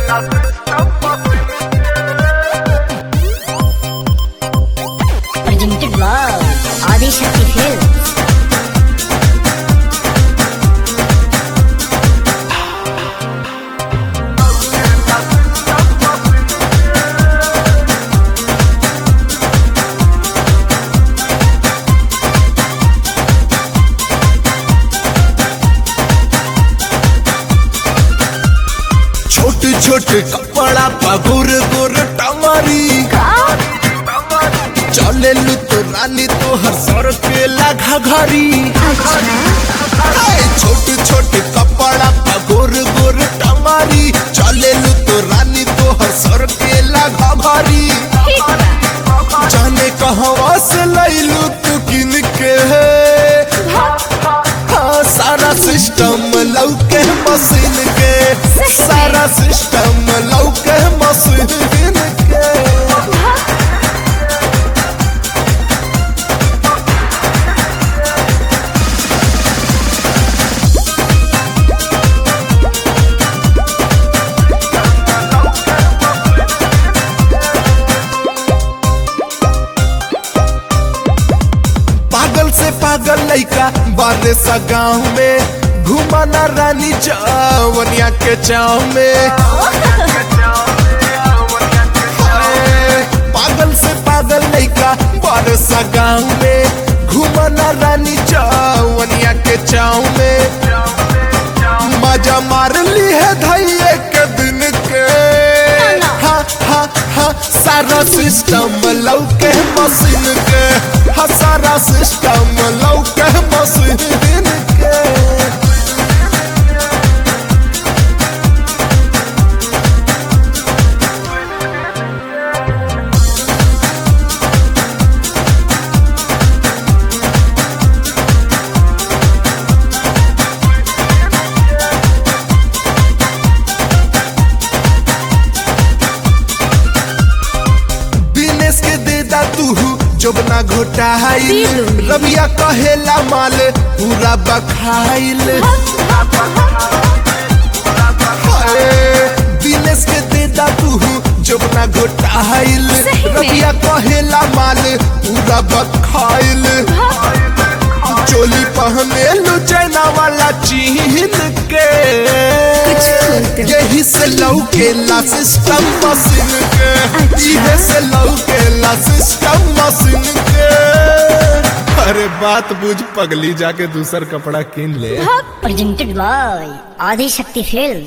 Presented by Adi Shakti Films. छोट छोट कपड़ा पगुर गुर टमारी चले लू तो रानी तो हर सर के लगा घरी छोट छोट कपड़ा पगुर गुर टमारी चले लू तो रानी तो हर सर के लगा घरी जाने कहवा से लैलू तू किन के हाँ, सारा सिस्टम लौके मशीन के सारा सिस्टम लौके मशीन के पागल से पागल लइका बारे सा गाँव में घुमाना रानी चावनिया के चाव में हाय, पागल से पागल लइका बारे सा गाँव में घुमाना रानी चावनिया के चाव में मजा मार ली है धैये के दिन के हा हा हा सारा सिस्टम लौके मशीन के हा सारा सिस्टम लौके मशीन के दिनेश के देदा तू जोबना घोटाइल रबिया कहेला माल पूरा बखाइल हाय, दिनेश के देदा तू जोबना घोटाइल सही में? रबिया कहेला माल पूरा बखाइल चोली पहने लो चाइना वाला चीन के यही से लौकेला सिस्टम मशीन के इहे से लौकेला सिस्टम मशीन के अरे बात बुझ पगली जाके दूसर कपड़ा किन ले Presented by Adi Shakti Films.